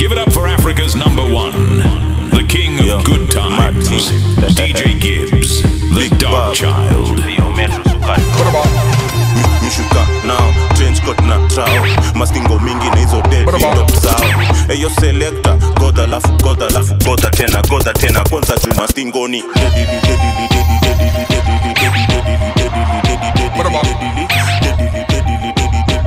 Give it up for Africa's number one, the king of good times, DJ Gibbs, the Dark Child. mishuka nao change coat na trao mastingo mingi na hizo dedop zao eyo selekta godha lafu godha lafu godha tena godha tena kwanza juu mastingoni Dedili, dedili, dedili, dedili, dedili, dedili, dedili, dedili, dedili, dedili, dedili,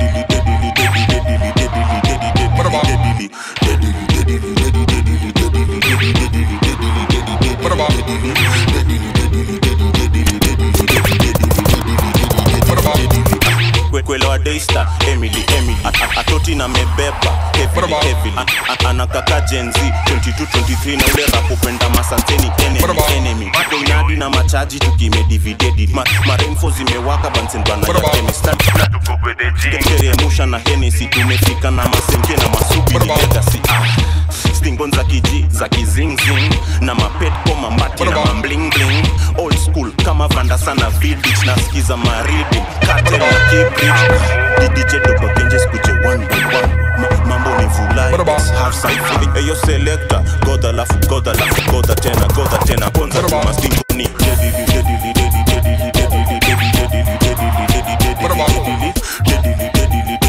kwelewa daystar emily emily A- a- atoti na mebeba heavily, heavily. A- a- anakaka jenzi 2223 na ule rapopenda masanteni enemy, enemy doinadi na machaji tukimedividedi Ma, maremfo zimewaka bansendwana ya kemisteremusha na henesi tumefika na masenke na masubi legasi stingon za kiji za kizingzing na mapetko mamati na mamblingling old school kama vanda sana vidich nasikiza maridi kate na kibridge didj dobagenje skuje one by one Ma- mambo ni vulai half side eyo selector godha lafu godha lafu godha tena godha tena kwanza tuma stingoni dedili dedili dedili dedili dedili dedili dedili dedili dedili dedili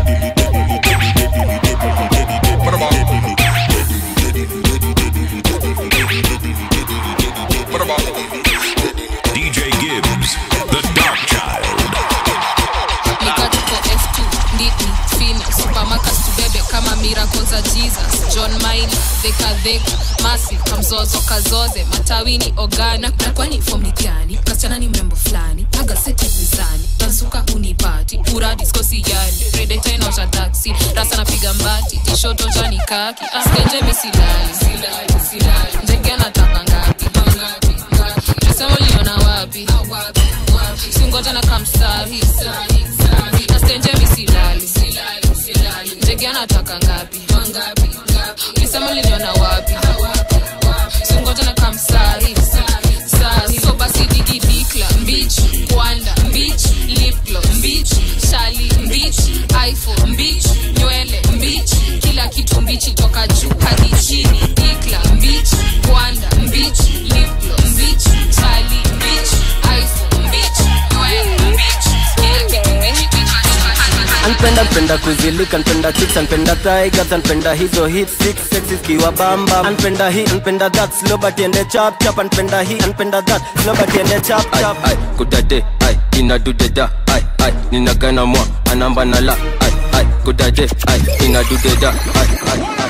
DJ Gibbs, the Dark Child. nikatuko f2 nditni fini supermarket tubebe kama miracle za jesus john maina dhekadheka masi kamzozo kazoze matawini ogana na kwani fomi gani kasichana ni mrembo fulani na gazeti mizani tansuka unipati pura diskosi yani redeta inaosha taksi rasa napiga mbati tishoto jani kaki askenje misilali ndege anataka ngapi nasema uliona wapi singoja na kamsahi nastenje misilali ndege anataka ngapi ulisema uliniona wapi singoja na kamsahi sahi so basi digi dikla mbich kwanda mbich lipglo mbich shali mbich iphone mbich nywele mbich kila kitu mbichi toka juu hadi chini dikla mbich kwanda mbich lipglo mbich shali mbich iphone mbich nywele mbich kila kitu mbichi toka juu hadi anpenda mpenda kuzilika npenda chicks anpenda tigers anpenda hizo hit six sexy kiwa bamba anpenda hi anpenda that slow but ende chap chap anpenda hi anpenda that slow but ende chap chap ai kudade ai inadudeda ai ai ninagana mwa anamba na la ai ai kudade ai inadudeda ai ai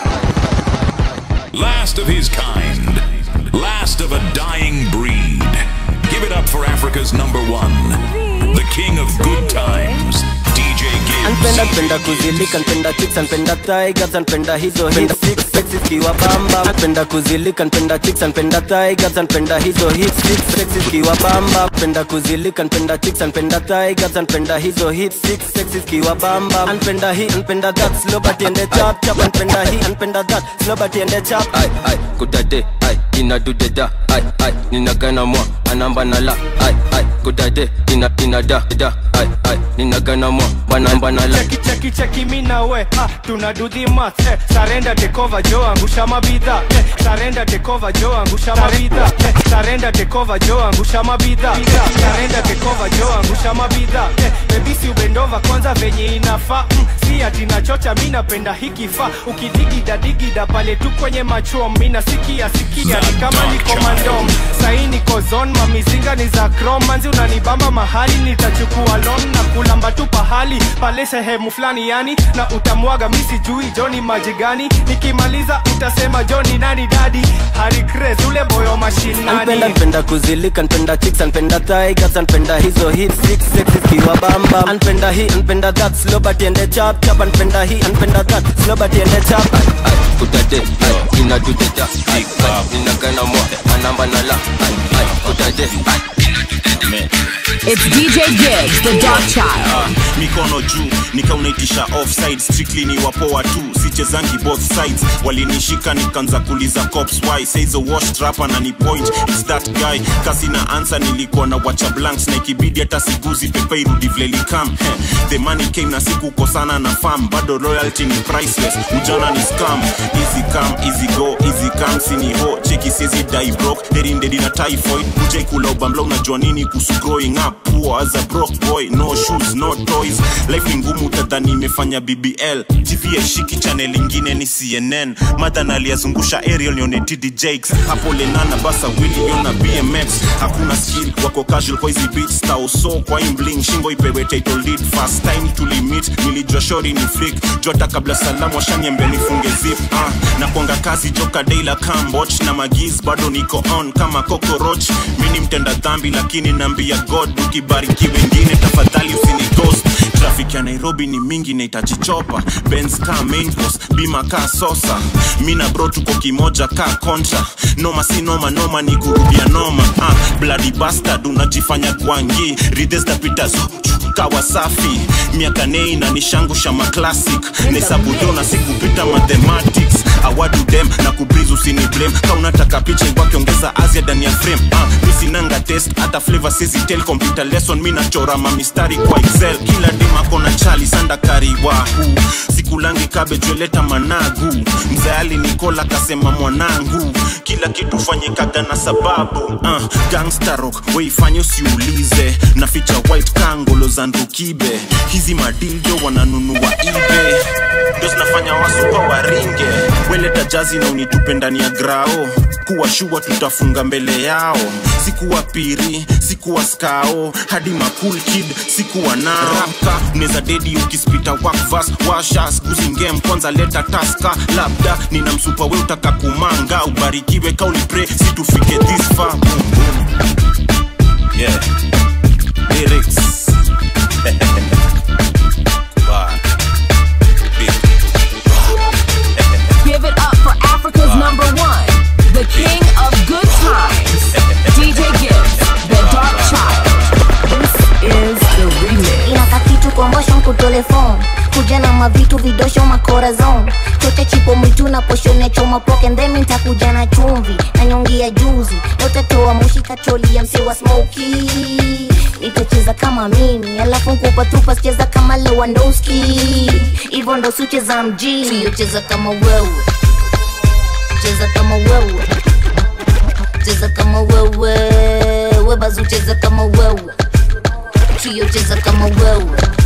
Last of his kind, last of a dying breed. Give it up for Africa's number one, the king of good times, DJ anpenda Gibbs. mpenda kuzilika npenda chicks anpenda tigers anpenda hizo hit six sexy kiwa bamba anpenda kuzilika npenda chicks anpenda tigers anpenda hizo hit six sexy kiwa bamba anpenda kuzilika npenda chicks anpenda tigers anpenda hizo hit six sexy kiwa bamba anpenda hi anpenda that slow but ende chap chap anpenda hi anpenda that slow but ende chap ai ai kudade ai inadudeda ai ai ninagana mwa anamba na la ai ai kudade ina inada da ai ai ninagana mwa banamba na la cheki cheki cheki mi na we ah, tuna do the math eh, sarenda tekova jo angusha mabidha eh, sarenda tekova jo angusha mabidha eh, sarenda tekova jo angusha mabidha sarenda tekova jo angusha mabidha eh, baby si ubendova kwanza venye inafaa mm, si ati nachocha mi napenda hiki fa ukidigida digida pale tu kwenye machom mi nasikia sikia ni kama niko mandom sahi niko zon mamizinga ni za krom manzi unanibamba mahali nitachukua lon na kulamba tu pahali pale sehemu fulani yani na utamwaga mi sijui joni maji gani nikimaliza utasema joni nani dadi harikres ule boyo mashinani anpenda mpenda kuzilika npenda chicks anpenda tigers anpenda hizo hit six sexy kiwa bamba anpenda hi anpenda that slow but ende chap chap anpenda hi anpenda that slow but ende chap ai kudade ai inadudeda ai ai ninagana mwa anamba na la ai ai kudade ai inadudeda Me. It's DJ Gibbs, the Dark Child. Ah, mikono juu nikaunaitisha offside strictly ni wapoa tu sichezangi both sides walinishika nikaanza kuliza cops why says a wash trapper na ni point it's that guy kasi na answer nilikuwa na wacha blanks na ikibidi hata siguzi pepe irudi vile likam Heh, the money came na sikukosana na farm bado loyalty ni priceless ujana ni scam easy come easy go easy come sini ho cheki sizi die broke derin dedi na typhoid ujai kula ubambla unajua nini kuhusu growing up poor as a broke boy no shoes no toys life ni ngumu utadhani imefanya bbl tv aishiki channel ingine ni cnn madha aliyazungusha ariel nione td jakes hapo lenana basa wili yona bmx hakuna skill wako casual kwa hizi beats tao so kwa imbling shingo ipewe title lead first time tulimit nilijua shori ni freak jota kabla salamu washaniambia nifunge zip uh, na kuanga kazi joka daila camboch na magiz bado niko on kama cockroach mi ni mtenda dhambi lakini naambia god ukibariki wengine tafadhali usini ghost traffic ya nairobi ni mingi nahitaji chopa benz ka main course bima ka sosa mi na bro tuko kimoja ka kontra noma si noma noma ni kurudia noma ah, bloody bastard unajifanya gwangi ridhestapita kawa safi miaka nei na nishangusha maclassic nesabudo na sikupita mathematics awadu dem na kubriz usini blame ka unataka picha ikwake ongeza azia ndani ya frame ah, misinanga test hata flavor sisi tel computer lesson mi nachora mamistari kwa excel kila dem akona chali sanda kariwahu sikulangi kabejweleta managu mzayali nikola kasema mwanangu kila kitu fanyikaga na sababu uh, gangster rock weifanye usiulize na ficha white kangolo za ndukibe hizi madildo wananunua ibe ndo zinafanya wasupa waringe weleta jazi na unitupe ndani ya grao kuwa shua tutafunga mbele yao sikuwa piri sikuwa skao hadi makul kid sikuwa nao rapka unaweza dedi ukispita wakvas washa skuzingem kwanza leta taska labda nina msupa we utaka kumanga ubarikiwe kaulipre situfike this far boom, boom. Yeah. Lyrics. Bye. Big. Give it up for Africa's number one, the king of good times, DJ Gibbs, the Dark Child. This is the remix. inaka kitu kombosho nkutole fom kuja na mavitu vidosho makorazon chote chipo mwitu na poshone choma poke ndemi ntakuja na chumvi na nyongi ya juzi yote toa moshi kacholi ya mse wa smoki nitacheza kama mimi alafu nkupa tupa sicheza kama lewandowski hivyo ndo sicheza mjini siyocheza kama wewe cheza kama wewe cheza kama wewe webazu cheza kama wewe Trio cheza kama wewe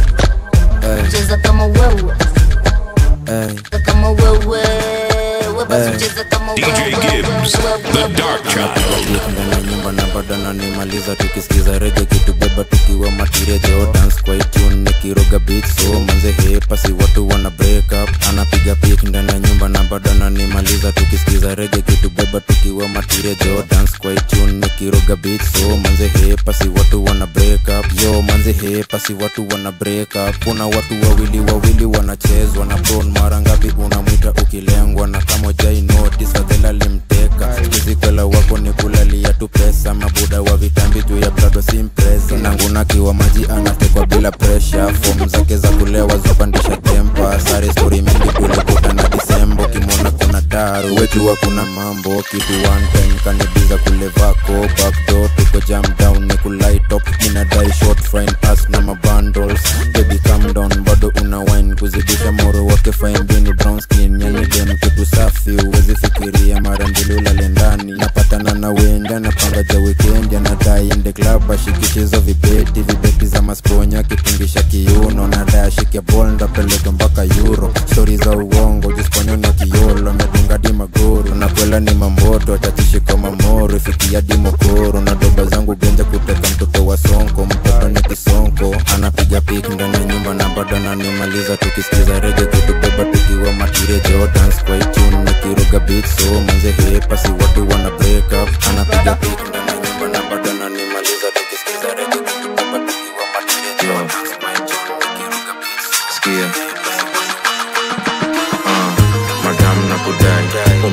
cheza kama wewe cheza kama wewe webazu cheza kama DJ Gibbs, the Dark Child. ndani ya nyumba na bado nanimaliza tukisikiza rege kitubeba tukiwa matirejo dance kwa tune nikiroga beat so manze hepasi watu wana break up anapiga pik ndani ya nyumba na bado nanimaliza tukisikiza rege kitubeba tukiwa matirejo dance kwa tune nikiroga beat so manze hepasi watu wana break up yo manze hepasi watu wana break up kuna watu wawili wawili wanachezwa na bron mara ngapi unamwita ukilengwa na kama jai notice fadhela limteka kizikwela wako ni kulalia tu pesa mabuda wa vitambi juu ya brado simpresa nangunakiwa maji anatekwa bila presha fom zake za kulewa zupandisha tempa sare stori mingi tulikutana disembo kimona kuna daru wekiwa kuna mambo kitu one time kanibiza kule vako backdoor tuko jam down ni kulaitop minadai short frying pass na mabundles baby calm down bado una wine kuzidisha moro wake faimbini brown skin yani dem kitu safi uwezi fikiria mara mbili ulale ndani napatana na wenda napanga ja weekend anadai ende club ashikishizo vibeti vibeti za masponya kitungisha kiuno nadai ashike bol ndapeleka mpaka euro stori za uongo jisponyoni kiolo amedunga di magoro nakwela ni mamboto atachishika mamoro ifikia di mokoro na doba zangu genja kuteka mtoto wa sonko mtoto ni kisonko anapiga pik ndani ya nyumba na bado nanimaliza tukisikiza rege kutubeba tukiwa matirejo dance kwa itune nikiruga beat so manze hepasi watu wana break up anapiga pik ndani ya nyumba na bado nanimaliza tukisikiza rege kutubeba tukiwa matirejo dance kwa itune nikiruga beat so Sikia. Ah, madam na kudai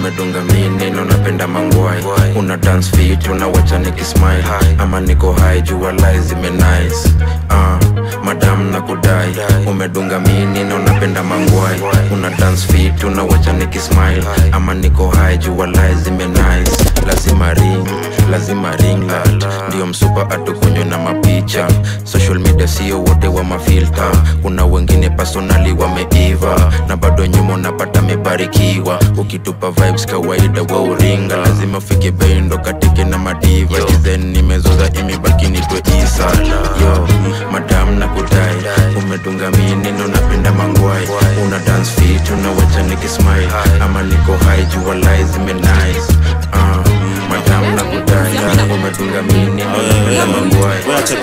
umedunga mineno napenda mangwai una dance fit unawacha nikismile ama niko hai jua lai zimenice uh, madam na kudai umedunga mineno napenda mangwai una dance fit unawacha nikismile ama niko hai jua lai zimenice lazima ring lazima ring light ndio msupa atukunywe na mapicha social media sio wote wa mafilta kuna wengine personali wameiva na bado nyuma unapata mebarikiwa ukitupa vibes kawaida wa uringa lazima ufike bei ndo katike na madiva then nimezoza imebaki nitwe isa yo madam na kudai umedunga mineno napenda mangwai una dance fit unawacha nikismile ama niko hai jua lai zimenice uh, madam na kudai umedunga mineno napenda mangwai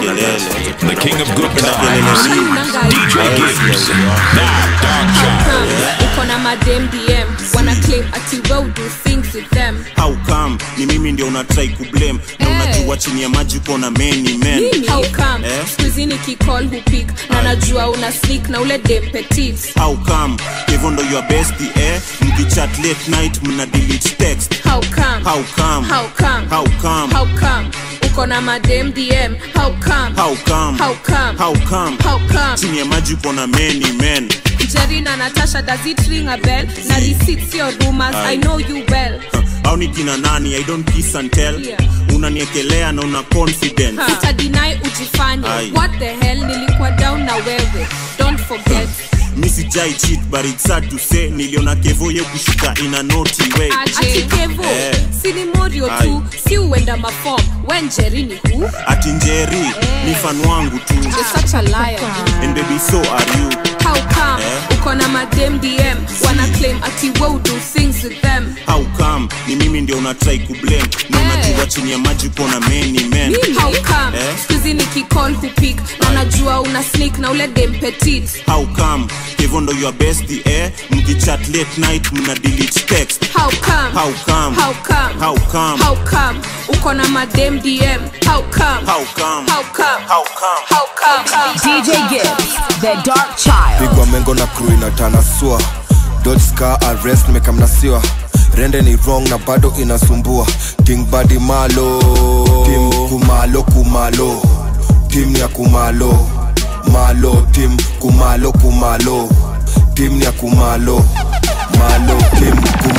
The king of good times, DJ Gibbs, that dog child. uko na madem dm wana claim ati well do things with them how come ni mimi ndio unatrai kublame na unajua chini ya maji uko na many men how come Eh? skuizi nikicall hupik na najua una sneak na ule dem petit how come hivyo ndo your besti eh mkichat late night mna delete text how come how come how come how come how come uko na madem dm how come how come how come how come how come chini ya maji uko na many men jerina natasha does it ring a bell na receipts your rumors i know you well au ni kina nani i don't kiss and tell Yeah. unaniekelea na una confidence utadinai ujifanye Aye. what the hell nilikuwa down na wewe don't forget mi sijai cheat but it's sad to say niliona kevo ye kushika in a naughty way ati kevo Eh. sini morio tu Aye. si uenda mafom wenjerini hu ati njeri ni fan wangu tu You're such a liar and baby so are you how come Eh. uko na madem dm wana claim ati we do things with them how come ni mimi ndio unatrai kublame na Eh. unajua chini ya maji uko na many men how come Eh. skuizi nikicall hupik na najua una sneak na ule dem petit how come hivyo ndo your besti eh mkichat late night mna delete text how come how come how come how come how come uko na madem dm how come how come how come how come how come DJ Gibbs, the dark child. pigwa mengo na crew inatanasua dodska arrest nimekamnasiwa rende ni wrong na bado inasumbua king badi malo tim kumalo kumalo tim ni ya kumalo malo tim kumalo kumalo tim ni ya kumalo malo tim kum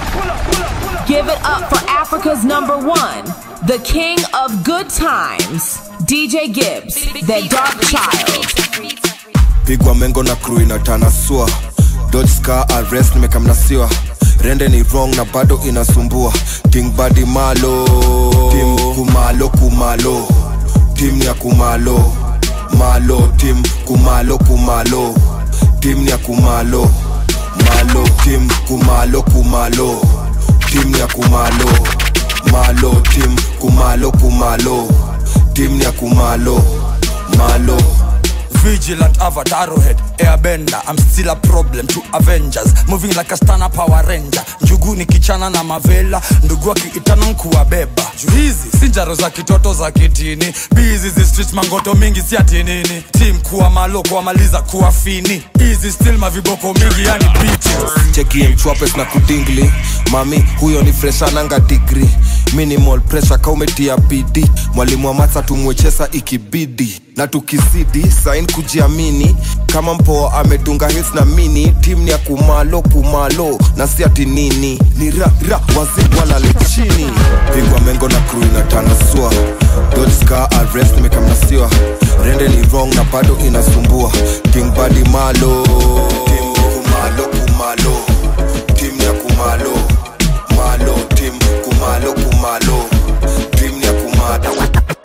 Give it up for Africa's number one, the king of good times, DJ Gibbs, the dark child. pigwa mengo na crew inatanasua dodska arrest nimekamnasiwa rende ni wrong na bado inasumbua king badi malo tim kumalo kumalo tim ni ya kumalo malo tim kumalo kumalo tim ni ya kumalo malo tim kumalo kumalo tim ni ya kumalo malo tim kumalo kumalo tim ni ya kumalo malo Vigilant avatar head airbender I'm still a problem to Avengers moving like a stana power ranger njugu ni kichana na mavela ndugu akiitana nkuwabeba juu hizi si njaro za kitoto za kitini bizi zi street mangoto mingi si atinini tim kuwa malo kuwamaliza kuwa fini hizi still maviboko mingi yani bitches cheki mchwapes na kudingli mami huyo ni freshananga digri minimal pressure kaumetia bidi mwalimu wa matsa tumwechesa ikibidi na tukizidi sain kujiamini kama mpoa amedunga hits na mini tim ni ya kumalo kumalo na si ati nini ni ra ra wazi walale chini pigwa mengo na crew inatanasua dodska arrest nimekamnasiwa rende ni wrong na bado inasumbua king badi malo tim kumalo kumalo tim ya kumalo malo tim kumalo kumalo tim ya kumalo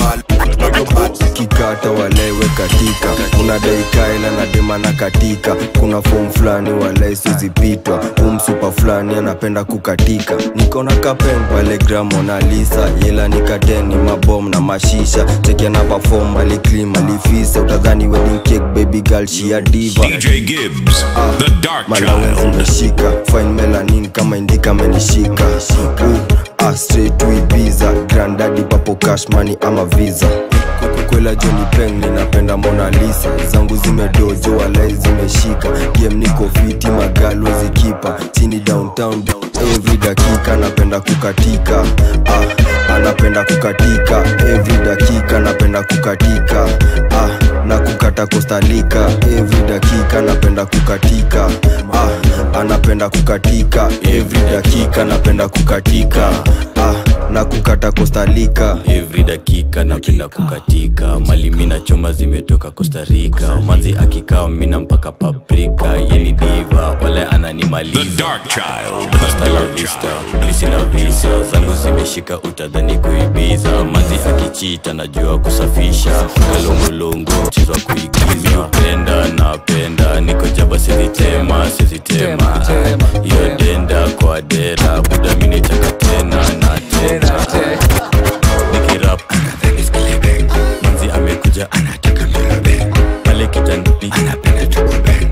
kikata walewe katika kuna daikaela na demana katika kuna fom fulani walai sizipitwa umsupa fulani anapenda kukatika nikona kapen pale gramonalisa yela nikateni mabom na mashisha chekiana pafom aliklim alifisa utadhani wedding cake baby girl shia diva DJ Gibbs, the dark malawenzi child. meshika fine melanin kama indika menishika uh, ah, straight to Ibiza grandadi papo cash money ama visa kwela joni peng ninapenda mona lisa zangu zimedojo walai zimeshika game niko fiti magalo zikipa chini downtown every dakika napenda kukatika ah, anapenda kukatika every dakika napenda kukatika ah, na kukata kostalika every dakika napenda kukatika ah, anapenda kukatika every dakika napenda kukatika ah, na kukata kostalika every dakika napenda kukatika mali mina choma zimetoka Costa Rica manzi akikaa mina mpaka paprika yeni diva wale ananimaliza Hasta la vista polisi na visa zangu zimeshika utadhani kuibiza manzi akichita najua kusafisha kalongolongo mchezo wa kuigiza penda napenda niko jaba sizitema sizitema hiyo denda kwa dera buda minitaka tena na tena nikirap manzi amekuja anataka mbele pale kitandani anapenda tukubeng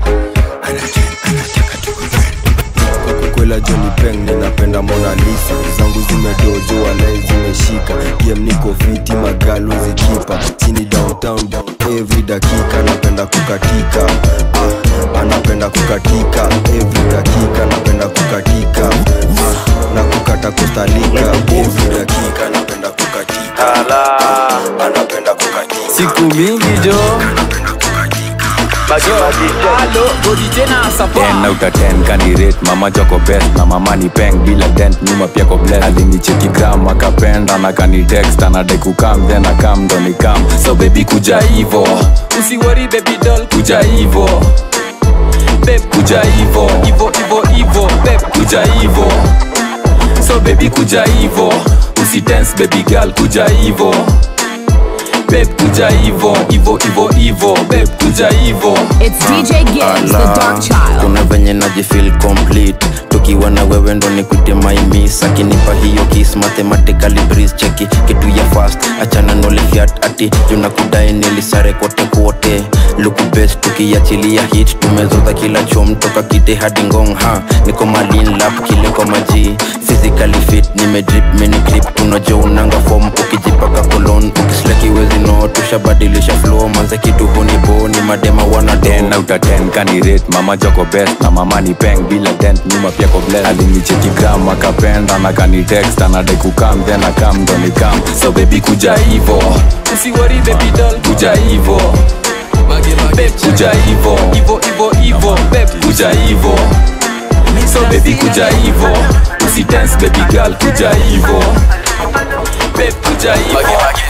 kwela joni peng ninapenda mona lisa zangu zimedojo walai zimeshika game niko fiti magalo zikipa chini downtown every dakika napenda kukatika ah, anapenda kukatika every dakika napenda kukatika ah, na kukata kostalika every dakika napenda kukatika ah, anapenda kukatika siku mingi jo ten out of ten kanirate mama choko best na mama ni peng bila dent nyuma pia ko bless alinicheki gram akapenda na kanitext anadai kukam then akam ndo nikam so baby kuja hivo usiwori baby doll kuja hivo babe kuja hivo ivo ivo ivo babe kuja hivo so baby kuja hivo usidance baby girl kuja hivo babe kuja hivo hivo hivo hivo babe kuja hivo It's DJ Gibbs, the dark child. kuna venye najifil complete tukiwa na wewe ndo nikute maimis akinipa hiyo kis mathematically breeze cheki kitu ya fast achana nolifiat ati juna kudai nilisare kote kote luku best tukiachilia hit tumezoza kila chom toka kite hadi ngong ha niko malin lap kile kwa maji physically fit nimedrip mini clip tunajo unanga form ukijipaka kolon ukisleki wezi no tushabadilisha flow manze kitu hunibo ni madema wanado ten out of ten kanirate mama joko best na mama ni peng bila dent nyuma pia ko bless alinicheki gram akapenda na kanitext anadai kukam then akam ndo nikam so baby kuja hivo usiwori baby doll kuja hivo babe kuja hivo ivo ivo ivo babe kuja hivo so baby kuja hivo usidance baby girl kuja hivo babe kuja hivo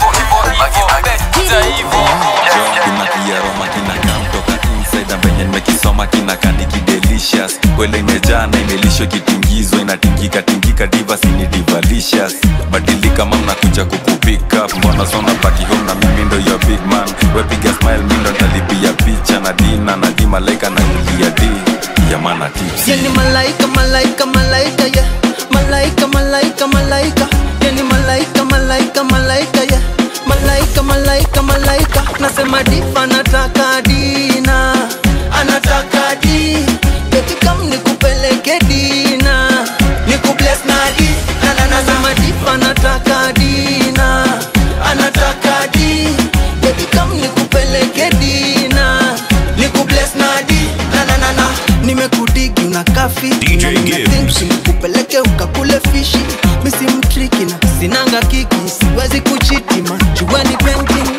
kuja hivo kuna kiaroma kinakaa mtoka inside na venye nimekisoma kinakandiki delicious kwele imejaa na imelishwa kitingizwa inatingika tingika divas ni divalicious badilika mam nakuja kukupika mbona sona baki home na mimi ndo your big man wepiga smile mi ndo ntalipia picha na dina na di malaika na kulia di yamana tips yani malaika malaika malaika ya malaika malaika malaika yani malaika malaika malaika ya malaika malaika malaika nasema difa anataka dina anataka di betikam nikupeleke dina nikubles na di Na, na, nasema difa anataka dina anataka di betikam nikupeleke dina nikubles na di na, na, na, na. nimekudigi unakafi DJ Gibbs. nikupeleke ukakule fishi misi mtriki na sinanga kiki siwezi kuchiti majuani painting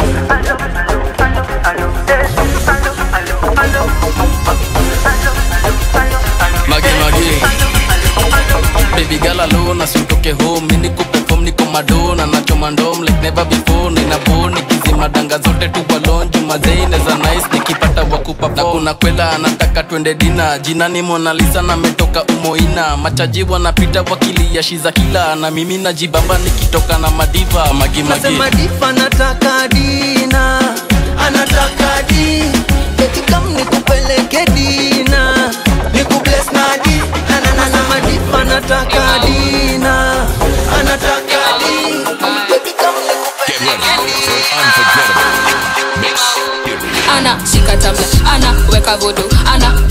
mage mage baby girl alone asitoke home mimi niko perform niko madona nachoma ndom like never before nina boni kizima danga zote tu balon juma zaine za nice nikipata wakupa na kuna kwela anataka twende dina jina ni Mona Lisa na metoka umoina machaji wanapita wakilia shiza kila na mimi najibamba nikitoka na madiva magi magi nasema difa anataka dina anataka di betikam nikupeleke dina nikubles na di Na, na, na, nasema difa anataka dina anataka di betikam Get ready for an unforgettable mix. Here we go. ana shika tabla ana weka vodo ana piga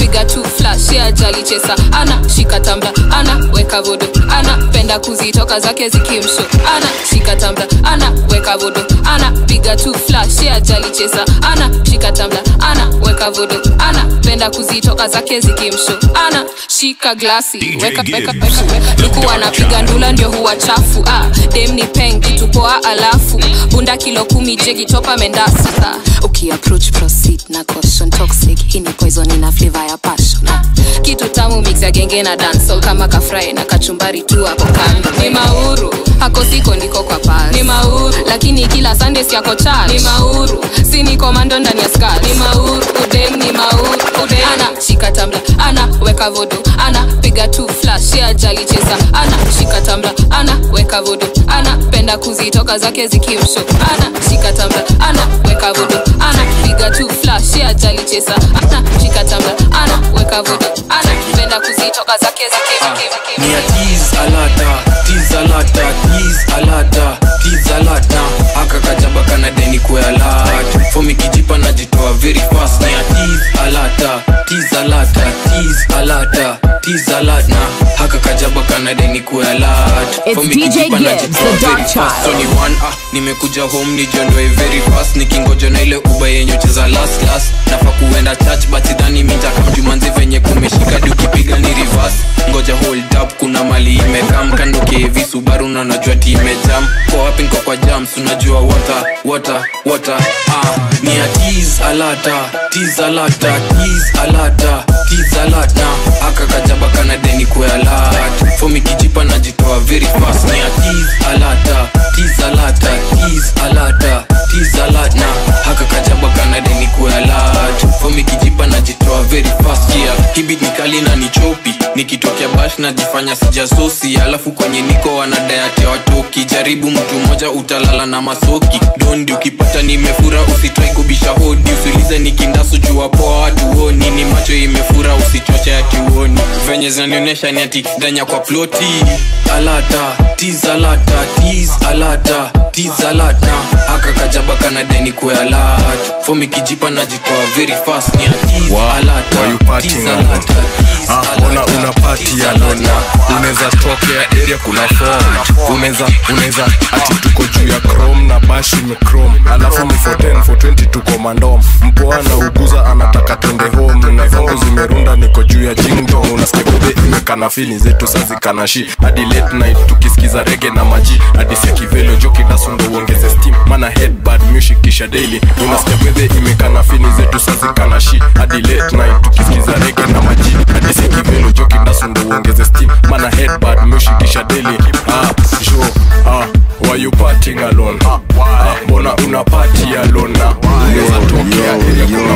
piga tu flash ya jali chesa ana shika tambla ana weka vodo ana penda kuzitoka zake zikimsho ana shika tambla ana weka vodo ana piga tu flash ya jali chesa ana shika tambla ana weka vodo ana penda kuzitoka zake zikimsho ana shika glasi weka weka weka weka luku anapiga ndula ndio huwa chafu ah, dem ni peng kitu poa alafu bunda kilo kumi jegi topa mendasi ah, ukiapproach proceed na caution toxic hii ni poison ina flavor ya passion ah, kitu tamu mix ya genge na dancehall kama kafrai na kachumbari tu hapo kando ni mauru hako siko ndiko kwa pasi ni mauru lakini kila sunday siako church ni mauru si ni komando ndani ya skirt ni mauru udem ni mauru udem ana shika tambla ana weka vodo ana piga tu flash ya jali chesa ana shika tambla ana weka vodo ana penda kuzitoka zake zikimsho ana shika tambla ana weka vodo ana piga tu flash ya jali chesa ana shika tambla ana weka vodo ana penda kuzitoka zake zikimsho ni ya tease alata tease alata tease alata tease alata aka kajaba kana deni kwe alata fomi kijipa najitoa very fast ni ya tease alata tease alata tease alata tease alata haka kajaba kana deni kwe alata It's Fomi DJ kijipa Gibbs, najitoa the very Dark fast. Child. So ni one ah nimekuja home nijiondoe very fast nikingoja na ile uba yenye ucheza last last nafa kuenda church but sidhani mintakamjumanzi venye kumeshika di ukipiga ni reverse ngoja hold up kuna mali imekam kando kevi subaru na najua ti imejam kwa wapi nko kwa jams unajua water water water ah ni ya tease alata tease alata tease alata tease alata aka kajaba kana deni kwe alert fomi kijipa najitoa very fast ni ya tease alata tease alata tease alata tease alata haka kajaba kana deni kwe alert fomi kijipa najitoa very fast yeah hibit nikali na nichopi nikitokea bash najifanya sijasosi alafu kwenye niko wanadayati watoki jaribu mtu mmoja utalala na masoki dondi ukipata nimefura usitrai kubisha hodi usiulize nikindasu jua poa watu oni ni macho imefura usichoche ati uoni venye zinanionyesha ni ati danya kwa ploti alata tiz alata tiz alata tiz alata aka kajaba kana deni kwe alat fomi kijipa najitoa very fast ni atiz alata tiz alata Ah, ona una pati ya lona unaweza tokea area kuna form unaweza unaweza ati tuko juu ya chrome na bashi ni chrome alafu ni 410 420 tuko mandom mpoa na uguza anataka twende home na vangu zimerunda niko juu ya jingdo unasikia kube imekana fili zetu sazikana shi hadi late night tukisikiza rege na maji hadi sia kivelo joki dasundo uongeze steam mana headbad music kisha daily unasikia kwedhe imekana fini zetu sazikana shi hadi late night tukisikiza rege na maji hadi sia kivelo joki dasundo uongeze steam mana headbad music kisha daily ah jo ah why you partying alone ah mbona una party alone na unaweza tokea area kuna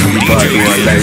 form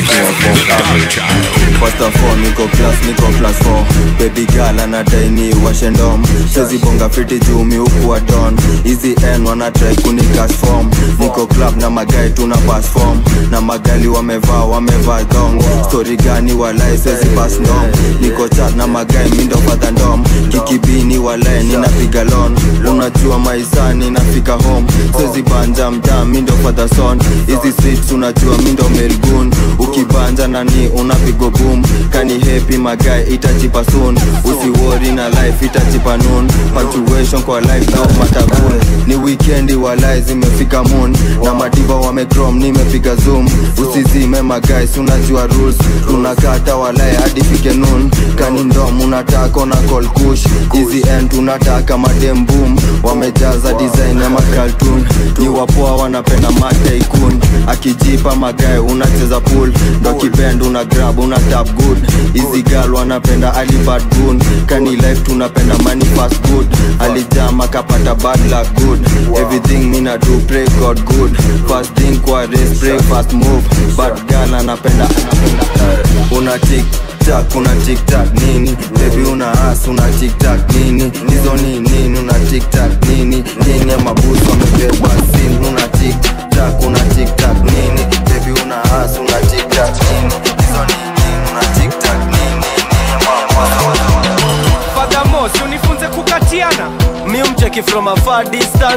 First of all, niko class, niko class 4 Baby girl anadai ni washendom Sezi bonga fiti juu mi huku wa don Easy N wana try kuni cash form Niko club na magai tuna pass form Na magali wamevaa wamevaa dong Story gani walai sezi pass ndom Niko chat na magai mindo father ndom Kikibini walai ninapiga lon Unajua maisani nafika home Sezi banja mtaa mindo father son Easy streets unajua mindo melgun Ukibanja nani unapigo boom Kani happy magai itachipa soon Usiwori na life itachipa noon Punctuation kwa life no matabun Ni weekendi walai zimefika moon Na madiva wamecrom nimepiga zoom Usizime magais unajua rules Tunakata walai hadi fike noon Kani ndom unataka na call kush Easy end tunataka madem boom Wamejaza design ya makaltun Ni wapoa wanapenda mataikun Akijipa magae unacheza pool Ndo kibend una grab una tap good Easy girl wanapenda alibad gun Kani life tunapenda money fast good Alijama kapata bad luck good Everything mina do pray God good First thing kwa race pray fast move Bad girl anapenda Una tick tak una tiktak nini bebi una as una tiktak nini hizo ni nini una tiktak nini nini ya mabusu wamebeba sin una tiktak una tiktak nini bebi una as una tiktak nini hizo ni nini una tiktak nini nini ya mabusu fadhamos unifunze kukatiana mi mcheki from a far distance ni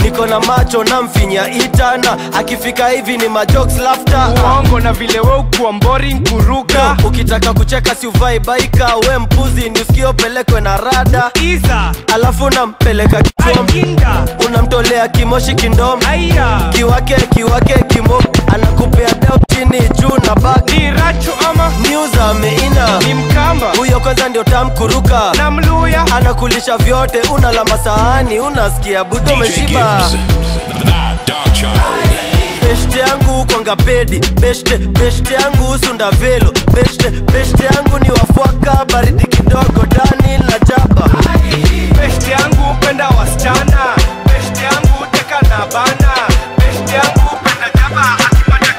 niko na macho na mfinya itana akifika hivi ni majokes laughter uongo na vile we ukuwa boring kuruka ukitaka kucheka si uvai baika we mpuzi ni usikio pelekwe na rada Iza. alafu nampeleka kichom unamtolea kimoshi kindom kiwake kiwake kimo anakupea dau chini juu na bagi ni rachu ama news ameina ni mkamba huyo kwanza ndio tamkuruka na mluya anakulisha vyote unala masahani unasikia budo DJ umeshiba Gibbs, that dark child. beshte yangu kwanga pedi beshte beshte yangu sunda velo beshte beshte yangu ni wafwaka baridi kidogo dani na jaba beshte yangu penda wasichana beshte yangu teka na bana beshte yangu penda jaba akipata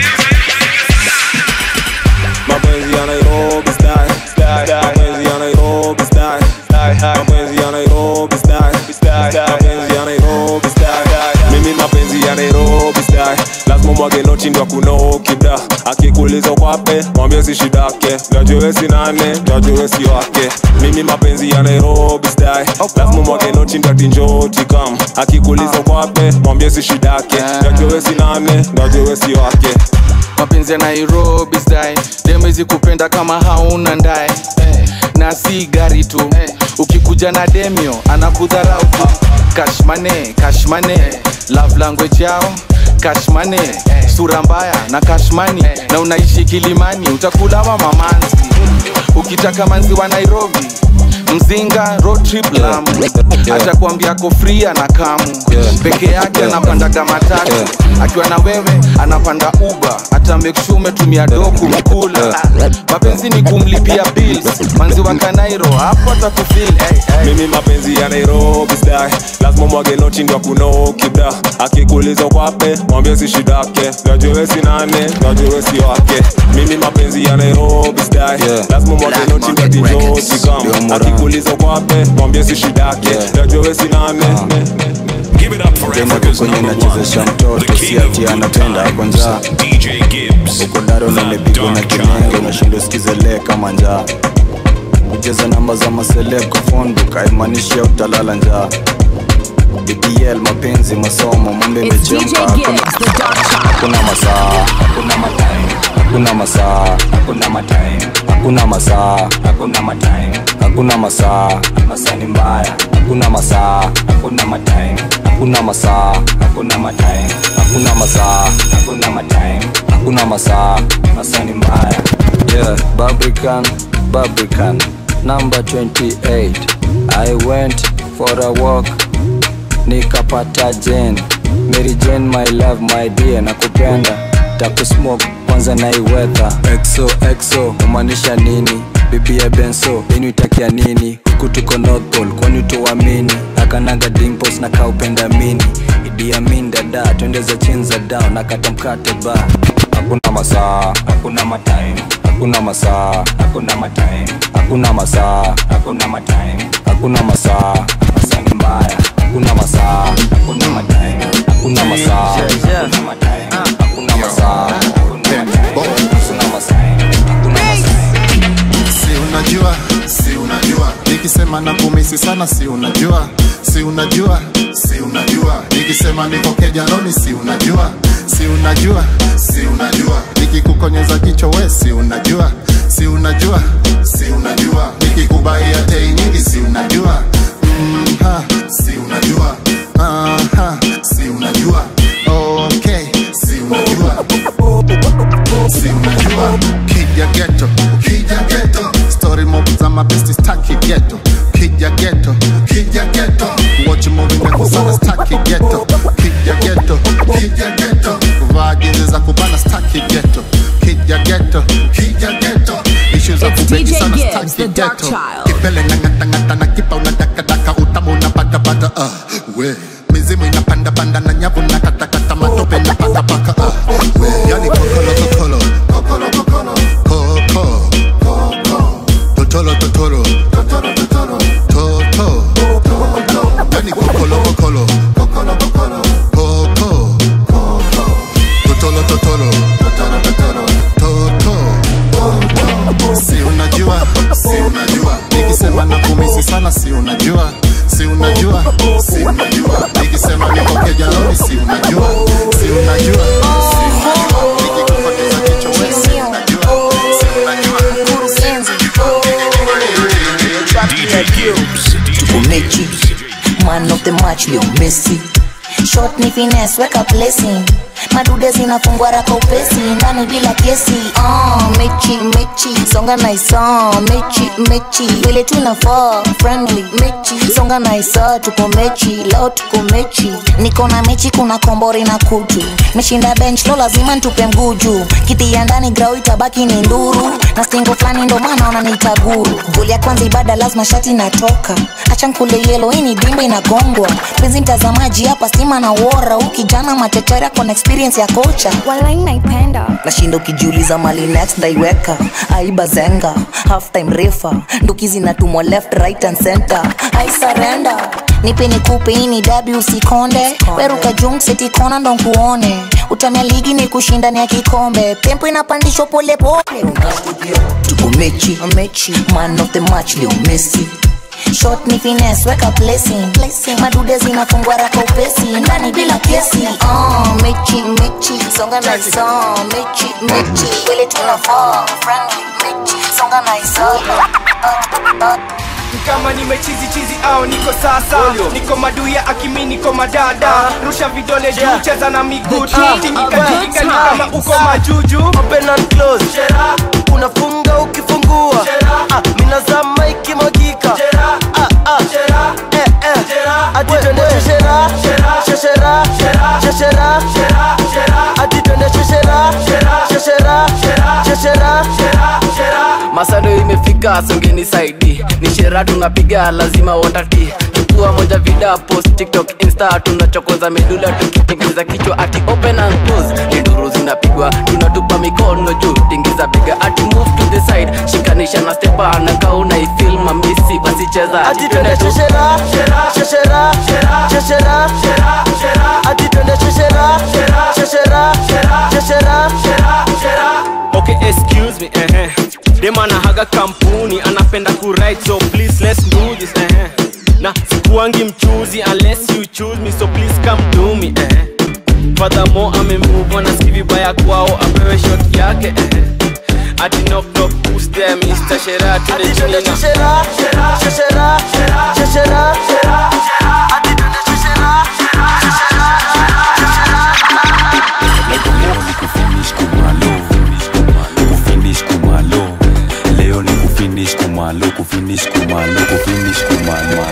mapenzi ya Nairobi style mapenzi ya Nairobi style mapenzi ya Nairobi style mapenzi ya Nairobi style mimi mapenzi ya Nairobi style lazima mwage noti ndo kunokida akikuuliza kwape mwambie si shidake najue si nane najue si wake mimi mapenzi ya Nairobi style lazima mwage noti ndo atinjoti kam akikuuliza kwape mwambie si shidake najue si nane najue si wake mapenzi ya nairobi style demezi kupenda kama hauna ndae na si gari tu ukikuja na demio anakudharau tu kashmane kashmane love language yao kashmane sura mbaya na kashmani na unaishi kilimani utakulawa mamanzi ukitaka manzi wa nairobi mzinga road trip lamu atakwambia ako free na kamu peke yake anapandaga matatu akiwa na wewe anapanda uba hata make sure umetumia doku mkula mapenzi ni kumlipia bills manzi wa kanairo hapo atakufil hey, hey. mimi mapenzi ya nairobi style lazima mwage noti ndo kunokida akikuuliza kwape mwambie si shidake najue si nane najue si wake mimi mapenzi ya nairobi style lazima mwage noti ndo tinjoti kam akikuuliza kwape mwambie si shidake najue si nane Give it up for Africa's kwenye number one, nachezesha mtoto the si king of ati good anapenda times, kwanza DJ Gibbs, uko daro na the nimepigwa na dark kinenge child. unashinda usikizelee kama njaa kucheza namba za maseleb kwa phonebook haimaanishi utalala njaa BBL mapenzi masomo mambe It's DJ imechemka hakuna- Gibbs, the dark child. hakuna masaa hakuna matime hakuna masaa hakuna matime hakuna masaa hakuna matime hakuna masaa masaa ni mbaya hakuna masaa hakuna matime hakuna masaa hakuna matime hakuna masaa hakuna matime hakuna masaa masaa ni mbaya yeah Barbican Barbican number 28 I went for a walk nikapata Jane Mary Jane my love my dear nakupenda takusmoke kwanza naiwetha exo exo umaanisha nini bibi ya benso yenu itakia nini huku tuko North Pole kwani tuamini akanaga dimples na kaupenda mini Idi Amin dada twende za chini za down nakata mkate ba hakuna masaa hakuna matime hakuna masaa hakuna matime hakuna masaa hakuna matime hakuna masaa masaa ni mbaya hakuna masaa hakuna matime hakuna masaa hakuna matime hakuna masaa hakuna matime hakuna masaa hakuna masaa si unajua si unajua nikisema na kumisi sana si unajua si unajua si unajua nikisema niko kejanoni si unajua si unajua si unajua nikikukonyeza jicho we si unajua si unajua si unajua nikikubaia tei nyingi si unajua mm, ha, si unajua Aha, si unajua okay si unajua si unajua kija geto kija geto story mob za mabesti staki geto kija geto kija geto watch movie ndefu sana staki geto kija geto kija geto kuvaa jinsi za kubana staki geto kija geto kija geto ishu za It's kubeki DJ sana Gibbs, staki the dark geto child. kipele ng'ang'atang'ata na kipa unadakadaka utamu unapatapata uh, we mizimu inapandapanda na nyavu na katakata matope na pakapaka uh, we yani kokolo kokolo kokolo kokolo koko koko totolo totolo totolo totolo toto toto yani kokolo kokolo kokolo kokolo koko koko totolo totolo totolo totolo toto si unajua si unajua nikisema na kumisi sana si unajua si unajua si unajua nikisema niko noni si unajua si unajua si unajua nikikupoteza kichwa we si unajua si tuko mechi man of the match leo messi shot ni finesse weka placing madude zinafungwa raka upesi ndani bila kesi oh, mechi mechi songa naisa mechi mechi vile tunafaa friendly mechi songa naisa tuko mechi leo tuko mechi niko na mechi kuna kombori na kutu meshinda bench lo lazima ntupe mguju kiti ya ndani grau itabaki ni nduru na stingo fulani ndo maana wananiita guru goli ya kwanza ibada lazima shati natoka acha nkule yelo hii ni dimba inagongwa penzi mtazamaji hapa stima na wora huu kijana matetera kona experience ya kocha walai naipenda nashinda ukijiuliza mali next ndaiweka aiba zenga half time refa nduki zinatumwa left right and center I surrender nipe nikupe hii ni dabi usikonde weruka jung seti kona ndo nkuone utamia ligi ni kushindani ya kikombe tempo inapandishwa polepole tuko mechi mechi man of the match leo messi shot ni finesse weka placing madude zinafungwa raka upesi ndani bila kesi oh, mechi mechi songa na isa mechi mechi vile tunafaa friendly mechi songa na isa kama nimechizi chizi au niko sasa niko maduya akimi niko madada rusha vidole juu cheza na miguu tingika tingika ni kama uko majuju open and close unafunga ukifungua ah, minazama ikimwagika ah, ah. Eh, eh. ati twende sheshera sheshera sheshera ati twende sheshera sheshera sheshera masado imefika songeni saidi ni shera tunapiga lazima watati chukua moja vida post tiktok insta tunachokoza medula tukitingiza kichwa ati open and close ni nduru zinapigwa tunatupa mikono juu tingiza piga ati move to the side shikanisha na stepa na kauna ifil mamisi wasicheza ati twende sheshera sheshera sheshera ati twende sheshera sheshera sheshera okay excuse me eh eh dem anahaga kampuni anapenda kuride so please let's do this eh eh na sikuangi mchuzi unless you choose me so please come to me eh eh furthermore amemove on asikia vibaya kwao apewe shot yake eh eh ati knock knock who's there Mr. Shera to the chini na sheshera sheshera sheshera ati twende sheshera leo ni kufinish kumalo kufinish kumalo leo ni kufinish kumalo kufinish kumalo kufinish kumalo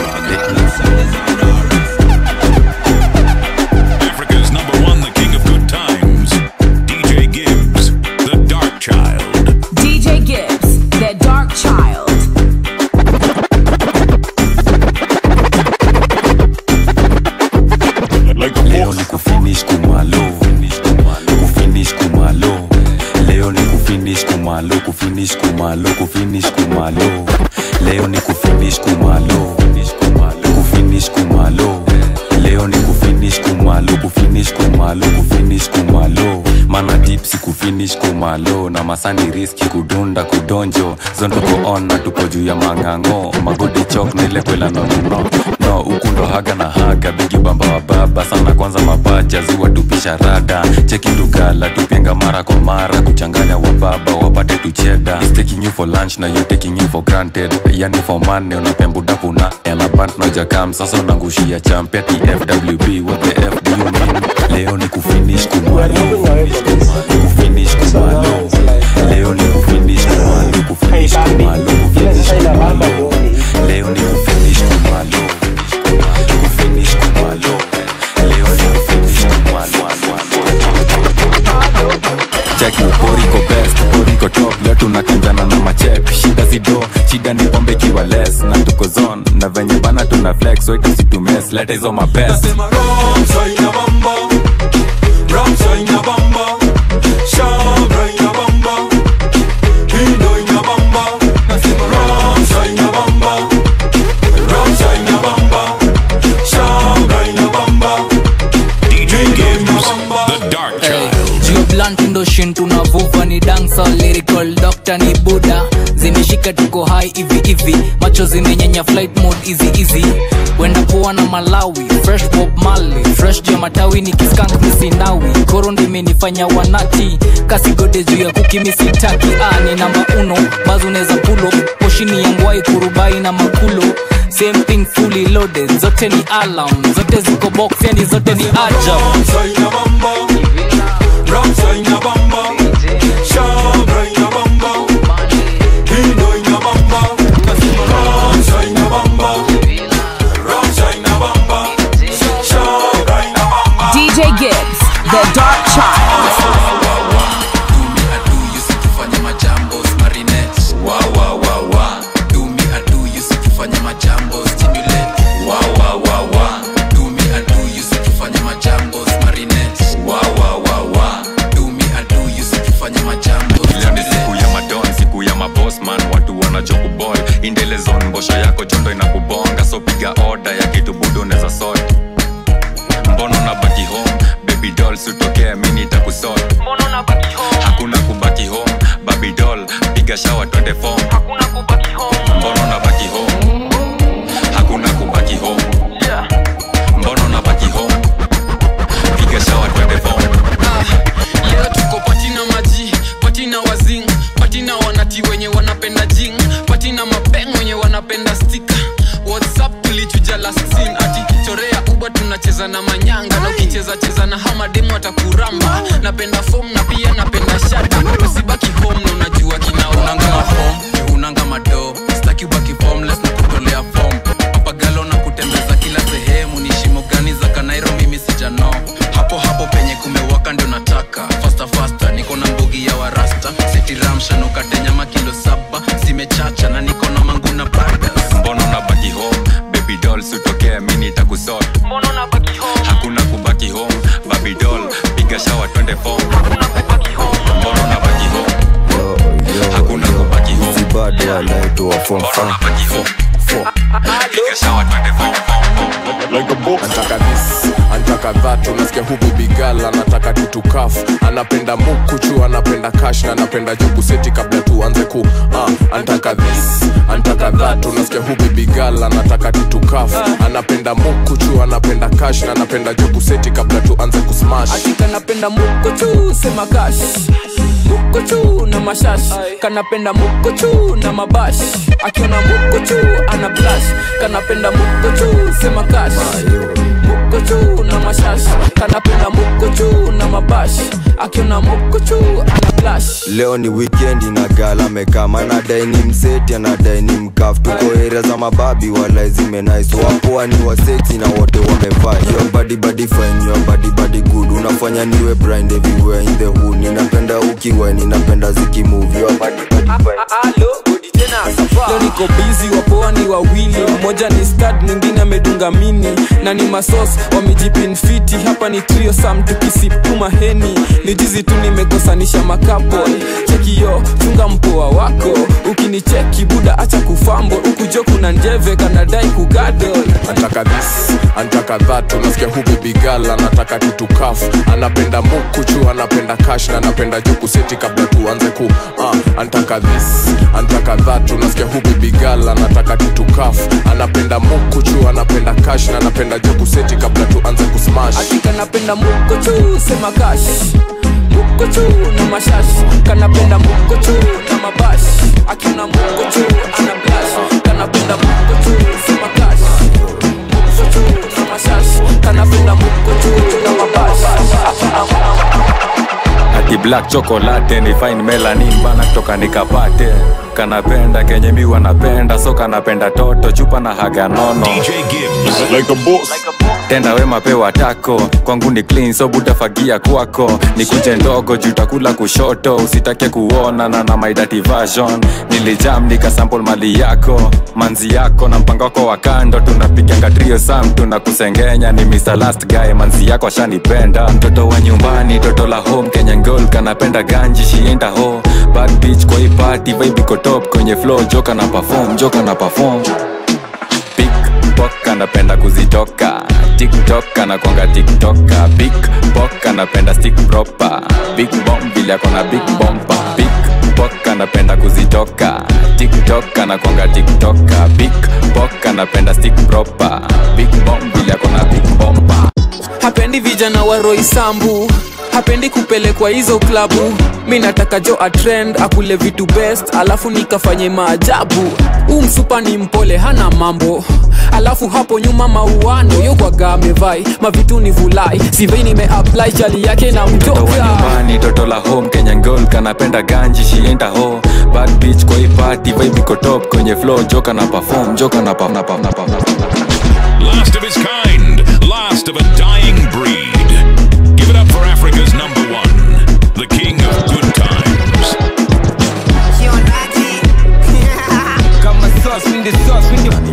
Africa's number one, the king of good times, DJ Gibbs, the Dark Child. DJ Gibbs, the dark child. leo ni kufinish kumalo kufinish kumalo leo ni kufinish kumalo kufinish kumalo kufinish kumalo leo ni kufinish kumalo kufinish kumalo leo ni kufinish kumalo kufinish kumalo kufinish kumalo mana tipsi kufinish kumalo na masani riski kudunda kudonjo zon tuko on na tuko juu ya mang'ang'o magodi chok na ile kwela nonono no huku ndo haga na haga bigi bamba wa baba sana kwanza mapacha ziwa tupisha rada cheki lugala tupenga mara kwa mara kuchanganya wa baba wapate tucheda He's taking you for lunch na you taking you for granted yani for money unapembudapu na elabant nojakam sasa unangushia champia tfwb what the f do you mean leo ni kufinish kumalo kufinish kumalo leo ni kufinish kumalo kufinish kumalo kufinish kumalo leo ni kufinish kumalo kufinish kumalo leo ni kufinish kumalo check poriko best poriko top leo tunakinjana na machep shida zido shida ni pombe kiwa less na tuko zone na venye bana tuna flex so itasitumes leta hizo mapest DJ Gibbs, the Dark Child. Geo blunt ndo shin tunavuva ni dancer lyrical doctor ni buda zimeshika nika tuko hai hivi hivi macho zimenyenya flight mode easy easy wenda poa na malawi fresh bob mali fresh juu ya matawi ni kiskank misinawi koro ndimenifanya wanati kasigode juu ya kukimisitaki ah, ni namba uno bazo unaweza pulo poshini ya ngwai kurubai na makulo same thing fully loaded zote ni alarm zote ziko box yani zote ni ajab DJ Gibbs, the Dark Child. fanya majambo marinette wa wa wa wa do me I do you sikifanya majambo stimulate wa wa wa wa do me I do you sikifanya majambo marinette wa wa wa wa do me I do you sikifanya majambo leo ni siku ya madon siku ya mabosman watu wanachokubol indelezon mbosho yako jondo inakubonga so piga oda ya kitu budo neza sot mbono na baki home baby doll sutokea mini takusot hakuna kubaki home baby doll piga shawa twende fom mbono na baki home hakuna kubaki home mbono na baki home piga shawa twende fom leo tuko patina maji patina wazing patina wanati wenye wanapenda jing patina mapeng wenye wanapenda stika whatsapp tulichuja last scene ati chorea uba tunacheza na manyanga na ukicheza cheza na hamademu atakuramba napenda fom na pia napenda shata usibaki home na unajua kina unanga mahom unanga mado staki ubaki formless na kutolea form papagalo na kutembeza kila sehemu ni shimo gani za kanairo mimi sijano hapo hapo penye kumewaka ndio nataka fasta fasta niko na mbugi ya warasta setiramshan ukate nyama kilo saba zimechacha na niko na manguna brothers mbono na baki home baby doll sutokea mini takusot hakuna kubaki home baby doll piga shawa twende fom mbono na baki home hakuna kubaki home bado anaitwa form piga shawa twende fom antaka this antaka that unasikia huku bigala anataka tutukaf anapenda mukuchu anapenda kash na anapenda jobuseti kabla tuanze ku uh, antaka this antaka that unasikia huku bigala anataka tutukaf anapenda mukuchu anapenda kash na anapenda jobuseti kabla tuanze kusmash kanapenda mukochu sema kash mukochu na mashash kanapenda mukochu na mabash akiona mukochu ana blash kanapenda mukochu sema kash mukochu na mashash kanapenda mukochu na mabash akiona mukochu ana blash leo ni wikendi na gala mekama anadai ni mseti anadai ni mkaf tuko area za mababi wala zimenais wapoa ni waseti na wote wamevaa your body body fine your body body good unafanya niwe blind everywhere in the hood ninapenda ukiwa ninapenda zikimove your body body fine leo niko bizi wapoa ni wawili mmoja ni stad mwingine amedunga mini na ni masos wamejipinfiti hapa ni trio sam tukisipuma heni ni jizi tu nimekosanisha makapo chekio chunga mpoa wako ukinicheki buda acha kufambo ukujo kuna njeve kanadai kugadol antaka this antaka that unasikia huku bigala anataka tutukaf anapenda mukuchu anapenda kash na anapenda jokuseti kabla tuanze ku uh, antaka this antaka that unasikia huku bigala anataka tutukaf anapenda mukuchu anapenda kash na anapenda jokuseti kabla tuanze kusmash kanapenda mukochu sema kash mukochu na mashash kanapenda mukochu na mabash akiona mukochu ana blash kanapenda mukochu sema kash mukochu na mashash kanapenda mukochu na mabash ati black chocolate ni fine melanin bana kutoka nikapate kanapenda kenye mi wanapenda so kanapenda toto chupa na haga nono like a boss. tenda wema pewa tako kwangu ni clean so butafagia kwako ni kunje ndogo jutakula kushoto usitake kuona na na my dirty version nilijam nikasample mali yako manzi yako na mpango wako wa kando tunapiganga trio sam tunakusengenya ni Mr. last guy manzi yako ashanipenda mtoto wa nyumbani toto la home Kenya girl kanapenda ganji shienda ho bad bitch kwa hii party vibe iko top kwenye flow joka na perform joka na perform pickpock anapenda kuzitoka tiktok anakwanga tiktoka big pok anapenda stick proper big bomb vile akona big bompa big pok anapenda kuzitoka tiktok anakwanga tiktoka big pok anapenda stick proper big bomb vile akona big bomba hapendi vijana wa roisambu hapendi kupelekwa hizo klabu mi nataka jo atrend akule vitu best alafu nikafanye maajabu huu msupa ni mpole hana mambo alafu hapo nyuma mauano yokwaga amevai mavitu ni vulai sivei nimeapply chali yake na Mtoto wa mtoka nyumbani toto la home kenyan girl kanapenda ganji shienda ho bad bitch kwa hii party vibe iko top kwenye flow joka na perform joka na pa, na pa, na pa, na pa. Last of his kind, last of a dying breed. Give it up for Africa's number one, the king of good times. Kama sauce, mi the sauce, mi the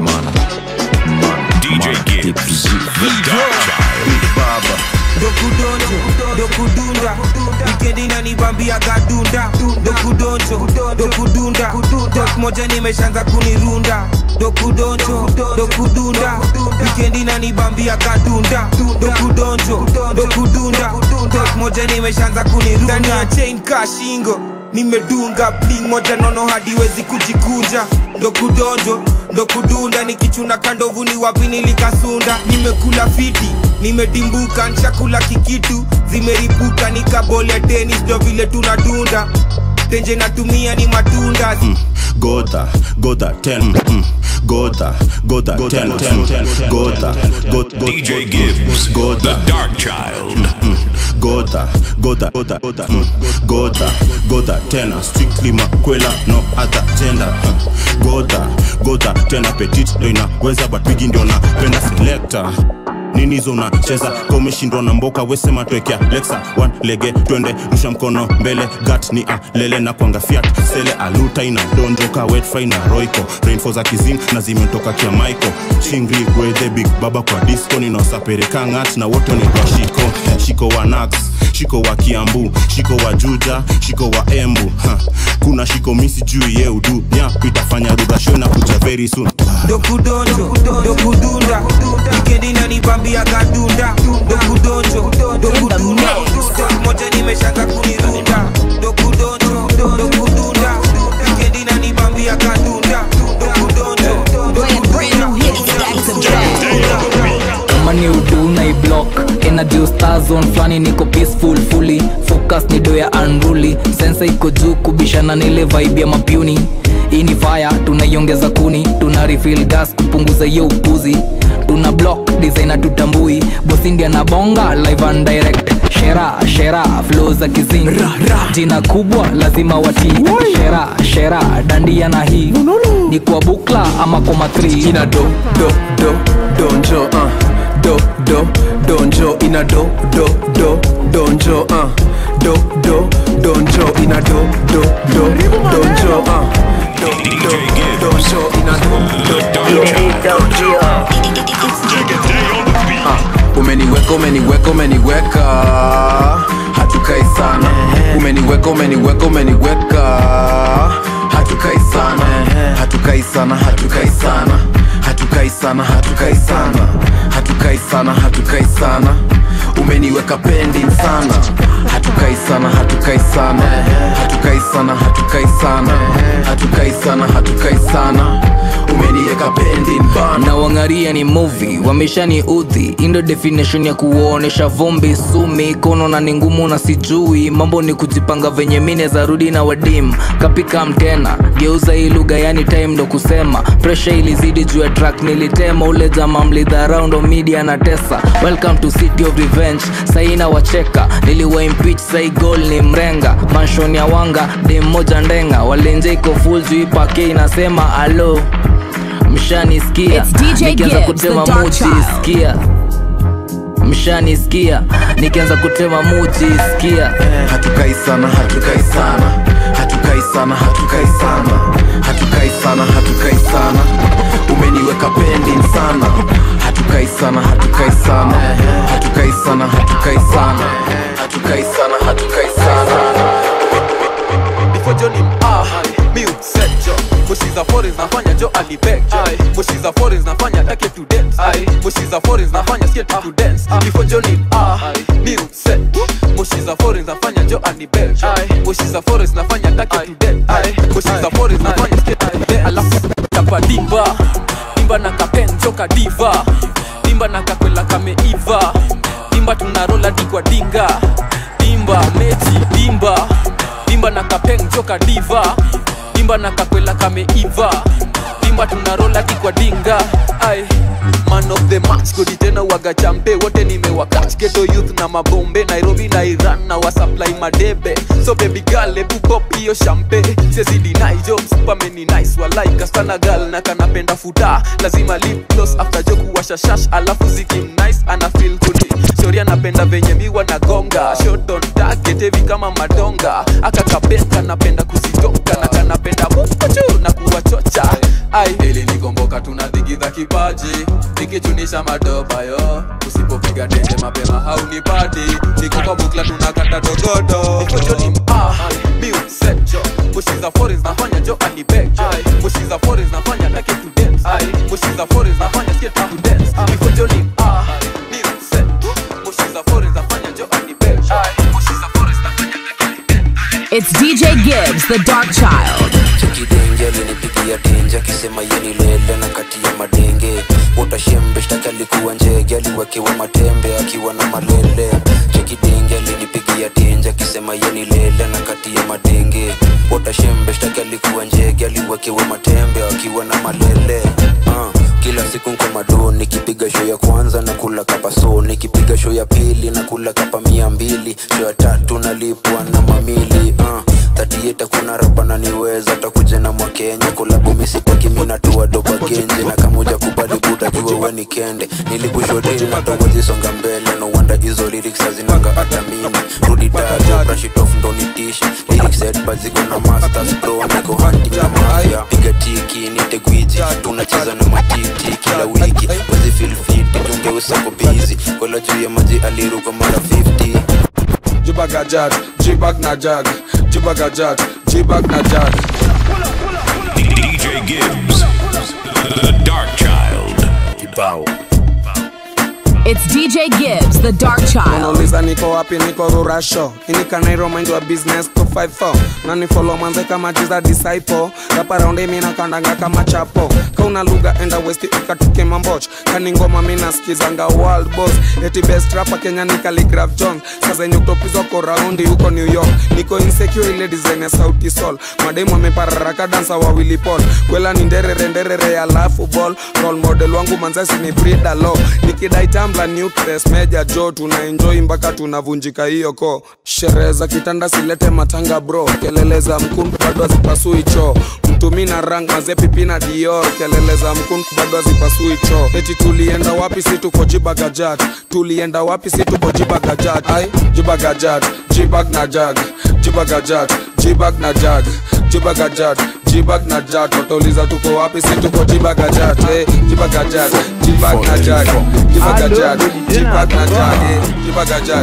DJ Gibbs, the dark child. baba dokudonjo dokudunda wikendi nanibambia gadunda dokudonjo dokudunda tok moja nimeshanza kunirunda dokudonjo dokudunda wikendi nanibambia gadunda dokudonjo dokudunda tok moja nimeshanza kunirunda ndani ya chain kashingo nimedunga bling moja nono hadiwezi kujikunja ndokudonjo ndokudunda nikichuna kandovu ni wapi nilikasunda nimekula fiti nimedimbuka nshakula kikitu zimeripuka nikabole tenis ndo vile tunadunda tenje natumia ni matunda Gota, gota, ten, mm, gota, gota, ten, ten, ten, gota, gota, DJ Gibbs, gota, the dark child. gota, gota, gota, gota, mm, gota, gota, tena, strictly makwela, no other gender, uh, gota, gota, tena, petit ndo inaweza but bigi ndio napenda selector nini hizo unacheza ka umeshindwa na mboka wesema twekea lexa one lege twende rusha mkono mbele gat ni alele na kwanga fiat sele aluta ina donjoka wetfry na roiko rainfo za kizing na zimetoka kia maiko chingri gwedhe big baba kwa disco ninaosapereka ngat na wote nitwa shiko shiko wa nax shiko wa kiambu shiko wa juja shiko wa embu ha. kuna shiko misi juu ye udu nyap itafanya rudhasho na kuja very soon dokudonjo dokudunda wikendi nanibambia gadunda dokudonjo dokudunda tok moja nimeshanza kunirunda dokudonjo dokudunda wikendi nanibambia gadunda dokudonjo kama ni udu na iblock energy star zone flani niko peaceful fully focus ni do ya unruly sensa iko juu kubishana na ile vibe ya mapuni hii ni fire tunaiongeza kuni tuna refill gas kupunguza hiyo upuzi tuna block designer tutambui bosindia na bonga live and direct shera shera flow za kizing jina kubwa lazima watii shera shera dandia na hii ni kwa bukla ama kwa matri ina do do do donjo uh. do do donjo ina do do do donjo uh. do do donjo ina do do do donjo uh. do do donjo ina do do uh, umeniweka umeniweka umeniweka hatukai sana umeniweka umeniweka umeniweka hatukai sana hatukai sana hatukai sana hatukai sana hatukai sana hatukai sana hatukai sana umeniweka pending sana hatukai sana hatukai sana hatukai sana hatukai sana hatukai sana hatukai sana umeniweka pending bana na wangaria ni movie wameshani udhi indo definition ya kuonesha vumbi sumi kono na ni ngumu na sijui mambo ni kujipanga venye mine za rudi na wadim kapika mtena geuza hii lugha yani time ndo kusema presha ilizidi juu ya track nilitema ule jama mlidharau ndo media na tesa welcome to city of revenge saina wacheka niliwa impeach sai gol ni mrenga manshon ya wanga dem moja ndenga walenje iko full juu ipake inasema alo mshanisikia It's DJ nikianza Gibbs, kutema the dark muchi child. sikia mshanisikia nikianza kutema muchi sikia hatukai sana hatukai sana hatukai sana hatukai sana hatukai sana hatukai sana umeniweka pending sana hatukai sana hatukai sana hatukai sana hatukai sana hatukai sana hatukai sana before Johnny ah mi upset jo mushi za foreign nafanya jo alibeg mushi za foreign nafanya take to dance mushi za foreign nafanya skate to dance before johnny ah ni set mushi za foreign nafanya jo alibeg mushi za foreign nafanya take to dance mushi za foreign nafanya skate to dance alafu tapa dimba dimba na kapen joka diva dimba na kakwela kameiva dimba tunarola dikwa dinga dimba mechi dimba dimba na kapeng joka diva dimba na kakwela kameiva dimba tunarola dikwa dinga ai man of the match kodi tena waga champe wote nimewakach geto youth na mabombe nairobi na iran na wasupply madebe so baby girl ebu pop hiyo champe sesidinai jo msupameni nice walai kastana gal na kanapenda futa lazima lip gloss after jo kuwasha shash alafu zikim nice ana feel good shori anapenda venye miwa na gonga shot on target heavy kama madonga akakabeka napenda kuzitoka na kanapenda mukochu na kuwachocha ai ili nikomboka tunadhigidha kipaji nikichunisha madoba yo usipopiga tende mapema haunipati niko kwa bukla tunakata dogodo nikojoni ah miusejo mushiza foreigns nafanya jo anibeg mushiza foreigns nafanya take to dance mushiza foreigns nafanya skate to dance nikojoni ah miusejo mushiza foreigns nafanya jo anibeg mushiza foreigns nafanya It's DJ Gibbs, the Dark Child. chekidenge alinipigia tenje akisema yeni lele na kati ya madenge utashembe shtaki alikuwa njege aliwekewa matembe akiwa na malele chekidenge alinipigia tenje akisema yeni lele na kati ya madenge utashembe shtaki alikuwa njege aliwekewa matembe akiwa na malele uh kila siku nko mado nikipiga show ya kwanza na kula kapa so nikipiga show ya pili na kula kapa mia mbili show ya tatu nalipwa na mamili uh, tatieta kuna rapa na niweza takuja na mwakenya kulabu misitaki minatua doba genje na kamuja kubali buda jua we ni kende nilikushodini na tawazisonga mbele no wonder hizo lyrics hazinanga hata mimi rudi dajo brush it off ndo nitishi lyrics head but ziko na masters bro niko hunting na mafia piga tiki nite gwiji tunacheza na matiti kila wiki wezi feel fit tungeusako busy kola juu ya maji aliruka mara 50 jibagajat jibag na jag jibagajat jibag na jag DJ Gibbs, the Dark Child. Kibao. It's DJ Gibbs, the Dark Child. unauliza niko wapi niko rurasho inikanairo mind wa business 254 na ni follow manze kama jiza disciple rapa raundi mina kandanga kama chapo kauna lugha enda west ikatuke mamboch kani ngoma mina skizanga world boss eti best rapa kenya ni Khaligraph jones sasa yenye kutopizwa ko raundi huko new york niko insecure ile design ya sauti sol mademu amepararaka dansa wawili pol kwela ni nderere nderere alafu ball role model wangu manzasi ni brida lo nikidai tambla nucleus meja jo tuna enjoy mpaka tunavunjika hiyo ko sherehe za kitanda silete matanga bro kelele za mkundu bado hazipasui choo mtumi na rang mazepipi na dior kelele za mkundu bado hazipasui choo eti tulienda wapi si tuko jibagajat tulienda wapi si tuko jibagajat ai jibagajat jibag na jag jibagajat jibag na jag jibagajat jibag na jag watauliza tuko wapi si tuko jibagajat eh, jibagajat jibag na jag jibagajat jibag na jag eh, jibagajat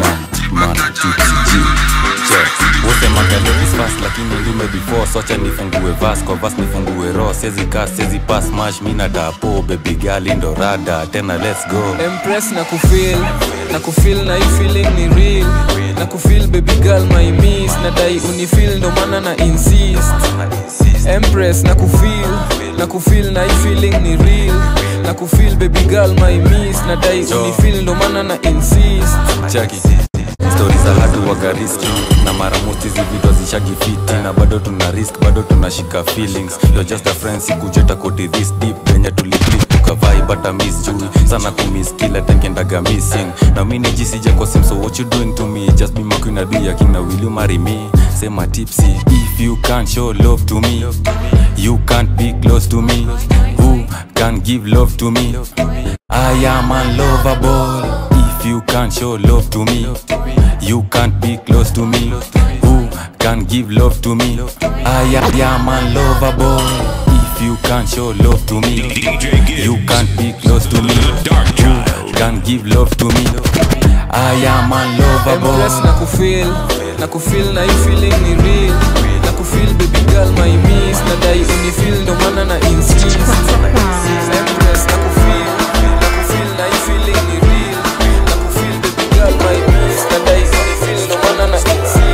wosemangaleisfas lakini ndume before socha nifungue vas kwa vas nifungue ro sezi kas sezi pas mash mina dapo baby gali ndo rada tena let's go Empress na kufeel na kufeel na hii feeling ni real na kufeel baby girl my miss na dai unifeel ndo maana na insist Empress na kufeel na kufeel na hii feeling ni real na kufeel baby girl my miss na dai unifeel ndo maana na insist chaki stori za hatu wagariski na mara most hizi video zishagifiti na bado tuna risk bado tunashika feelings you're just a friend sikujeta koti this deep venye tulipik tukavai bata miss jui sana kumiss kila tenkendaga missing na mini jisija kwa sim so what you doing to me just be my queen adu yakina will you marry me sema tipsy if you can't show love to me you can't be close to me who can give love to me I am unlovable if you can't show love to me you can't be close to me who can give love to me I am unlovable if you can't show love to me you can't be close to me who can give love to me I am unlovable Empress na kufeel na kufeel na hii feeling ni real na kufil baby girl my miss nadai unifil ndo maana na insist Empress na kufil na kufil na hii feeling ni real na kufil baby girl my miss nadai unifil ndo maana na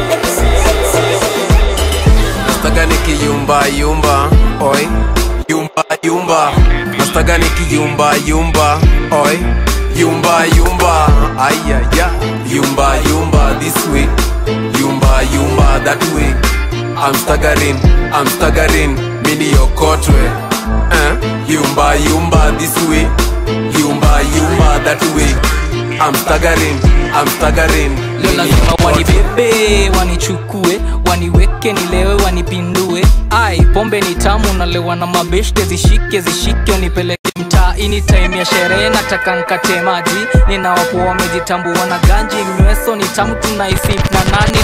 nastaga nikiyumba yumba oi yumba yumba nastaga nikiyumba yumba oi yumba yumba ayaya yumba yumba this way yumba yumba that way i'm staggering i'm staggering mini yokotwe eh? yumba yumba this way yumba yumba that way i'm staggering i'm staggering leo lazima wanibebe wanichukue waniweke nilewe wanipindue ai pombe ni tamu nalewa na mabeshte zishike zishike unipeleke mtaa ini time ya sherehe nataka nkate maji ninawakuwa wamejitambua na ganji mnyweso ni tamu tunaisip na nani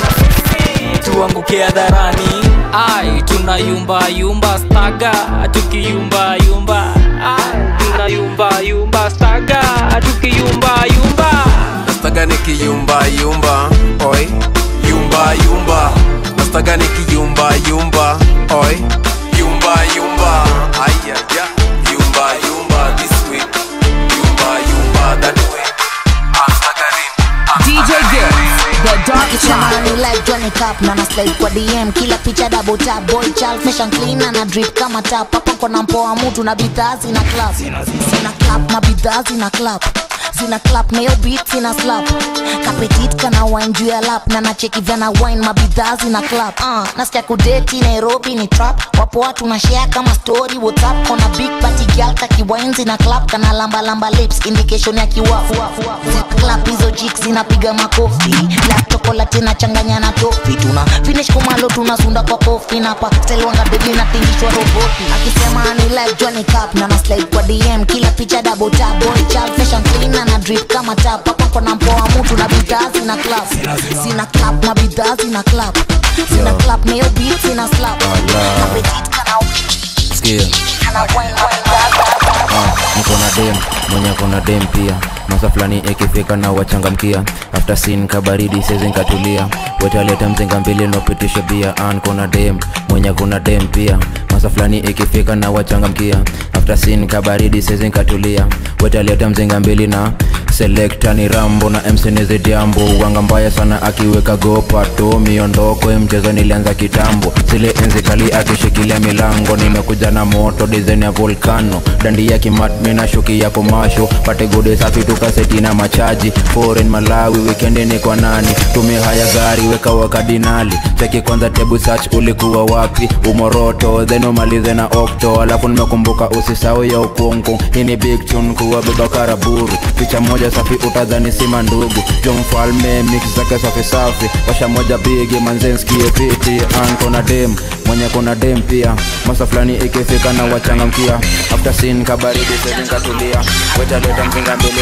na tuanguke hadharani ai tunayumbayumba staga tukiyumbayumba ai tunayumbayumba staga tukiyumbayumba nastaga nikiyumba yumba oi yumba yumba nastaga nikiyumba yumba oi yumba yumba ayaya yumba yumba this way yumba yumba that way I'm staggering I'm DJ Gibbs, the dark Ikisema child. ni like Johnny Cup na na slide kwa DM kila picha double tap boy child fashion clean na na drip kama tap hapa kona mpoa mtu na bidhaa zina clap zina clap na bidhaa zina clap zina clap na yo beat zina slap kapetit kana wine juu ya lap na nacheki vyana wine mabidhaa zina clap uh, nasikia kudeti Nairobi ni trap wapo watu na share kama story whatsapp kona big party girl kaki wine zina clap kana lamba lamba lips indication ya kiwafu zina clap hizo chicks zinapiga makofi black chocolate na changanya na tofi tuna finish kumalo tunasunda kwa kofi na pa stelwanga deadly na tingishwa roboti akisema ni like Johnny Cup na na slide kwa DM kila picha double tap boy child fashion clean na na drip kama tap hapa kona mpoa mtu na bidhaa zina clap zina clap na bidhaa zina clap zina clap na yo beat zina slap Appetite kana Sikia. kana wine mabidhaa Ah, niko na dem mwenye kona dem pia masa fulani ikifika na wachangamkia after sin kabaridi sezi nkatulia wetaleta mzinga mbili nopitisha bia an kona dem mwenye kuna dem pia masa fulani ikifika na wachangamkia after sin kabaridi sezi nkatulia wetaleta mzinga mbili na selekta ni rambo na msenizi diambo wanga mbaya sana akiweka gopato miondoko ya mchezo nilianza kitambo zile enzi kali akishikilia milango nimekuja na moto dizaini ya volcano dandi ya kimatmi na shuki ya komasho pate gode safi tukaseti na machaji foreign malawi wikendi ni kwa nani tumia haya gari weka wakadinali cheki kwanza tebu search ulikuwa wapi umoroto then umalize na okto alafu nimekumbuka usisau ya ukungu hii ni big tune kuwa beba karaburu picha moja safi utadhani sima ndugu jo mfalme mix zake safi safi washa moja bigi manzenskie piti an kona dem mwenye kona dem pia masa fulani ikifika na wachangamkia after sin kabaridi sezinkatulia wetaleta mzinga mbili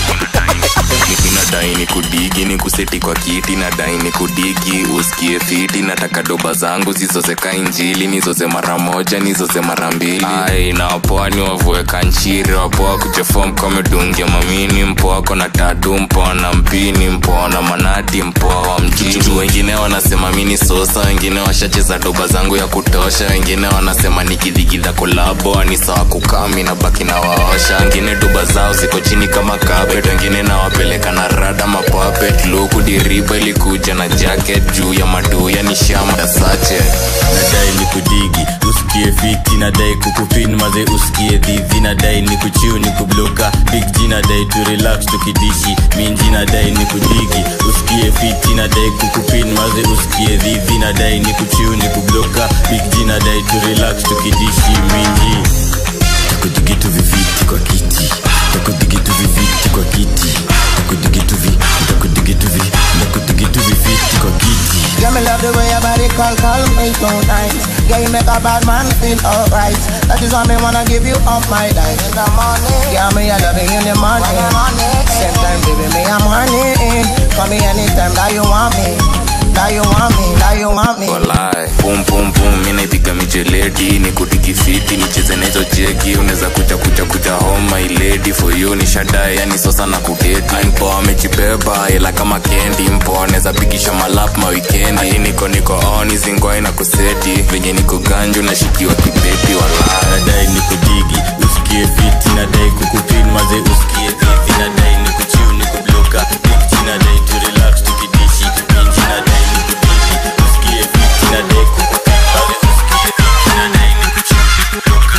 nadai ni kudigi ni kuseti kwa kiti nadai ni kudigi usikie fiti nataka doba zangu zizozeka injili nizoze mara moja nizoze mara mbili ai na wapoa ni wavueka nchiri wapoa kujefom kamedungia mamini mpoa kona tatu mpoa na mpini mpoa na manati mpoa wa mjini wengine wanasema mini sosa wengine washacheza doba zangu ya kutosha wengine wanasema nikidhigidha kolabo ni sawa kukami na baki na waosha wengine doba zao ziko chini kama carpet wengine nawapeleka na rada mapapet luku diriba ilikuja na jacket juu ya maduya ni shama ya sache nadai ni kudigi usikie fiti nadai kukupin maze usikie dhidhi nadai ni kuchiu ni kubloka big g nadai tu relax tukidishi minji nadai ni kudigi usikie fiti nadai kukupin maze usikie dhidhi nadai ni kuchiu ni kubloka big g nadai tu relax tukidishi minji takudigitu viviti kwa kiti takudigitu viviti kwa kiti takudigitu vi takudigitu vi takudigitu viviti kwa kiti Yeah, me love the way your body call, call me so nice. Yeah, you make a bad man feel alright. That is why me wanna give you all my life. In the morning, yeah, me I love you in the morning. Same time, baby, me I'm honey. Call me anytime that you want me. That you want me, that you want me. walai pum pum pum mi naipiga mijeledi ni kutikifiti nicheze nahizo jeki unaweza kucha kucha kucha homa iledi ready for you ni shadae yani sosa na kudeti mpo amejibeba ila kama kendi mpo anaweza pikisha malap mawikendi hadi niko niko on zingwai na kuseti venye niko ganju nashikiwa kibepi wala nadai ni kudigi usikie fiti nadai kukupin maze usikie vivi nadai ni kuchiu ni kubloka bigji nadai tu relax tukidishi minji nadai ni kudigi usikie fiti nadai kukupin maze usikie vivi nadai ni kuchiu ni kubloka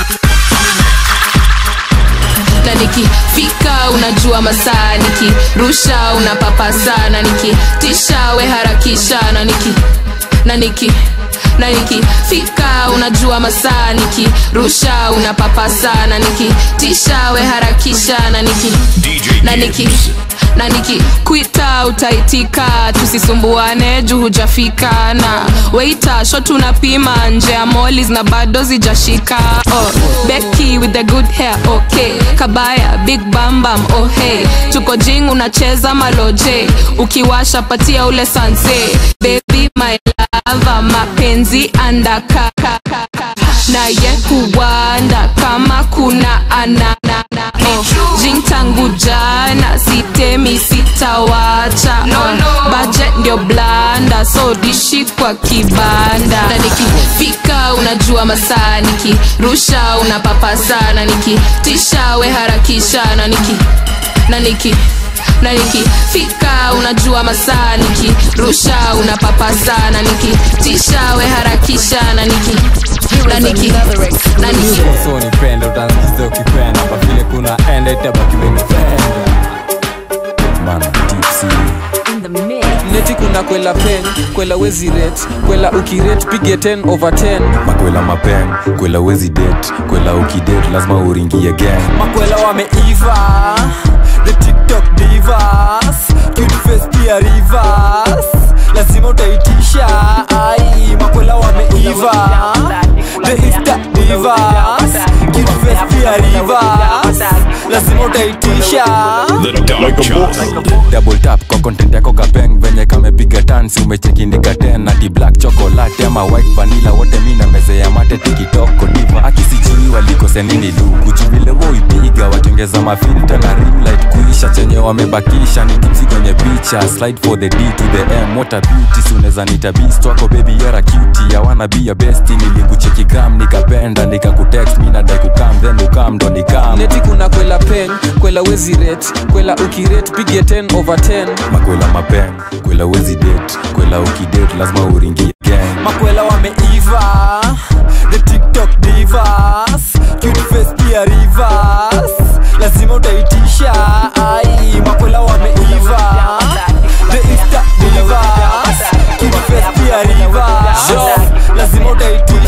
na nikifika unajua masaa nikirusha unapapa sana nikitisha we harakisha na niki na niki na nikifika unajua masaa nikirusha unapapa sana nikitisha we harakisha na niki na niki na nikikwita utaitika tusisumbuane juu hujafika na weita sho tunapima nje ya molis na bado zijashika oh, beki with the good hair okay kabaya big bambam oh hey tuko jing unacheza maloje ukiwasha patia ule sanse baby my lava mapenzi andaka naye kuwanda kama kuna anana oh, jing tangu jana sitemi sitawacha no, no. budget ndio blanda so dishi kwa kibanda na nikifika unajua masaa nikirusha unapapa sana nikitisha we harakisha na niki na niki na nikifika unajua masaa nikirusha unapapa sana nikitisha we harakisha na niki na niki na niki so nipenda utansikiza ukipenda kwa vile kuna enda itabaki menipenda bana tipsy neti kuna kwela pen kwela wezi ret kwela ukiret pige 10 over 10 makwela mapen kwela wezi det kwela ukidet lazima uringie gang makwela wameiva the tiktok divas cute face pia rivers lazima utaitisha ai makwela wameiva the insta divas cute face pia rivers lazima utaitisha double tap kwa content yako kapeng venye kamepiga tansi umechekindika ten ati black chocolate ama white vanilla wote mi na meze ya mate tikitoko diva akisijui walikose nini luku juvile woipiga watengeza mafilta na rimlight kuisha chenye wamebakisha ni tipsi kwenye picha slide for the d to the m what a beauty si unaweza nita beast wako baby yara cutie ya wanna be your best nilikucheki gram nikapenda nikakutext mi nadai kukam then ukam ndo nikam neti kuna kwela pen kwela wezi ret kwela ukiret pige 10 over 10 makwela mapen kwela wezi det kwela ukidet lazima uringie gang makwela wameiva the tiktok divas cute face pia rivers lazima utaitisha ai makwela wameiva the insta divas cute face pia rivers lazima utaitisha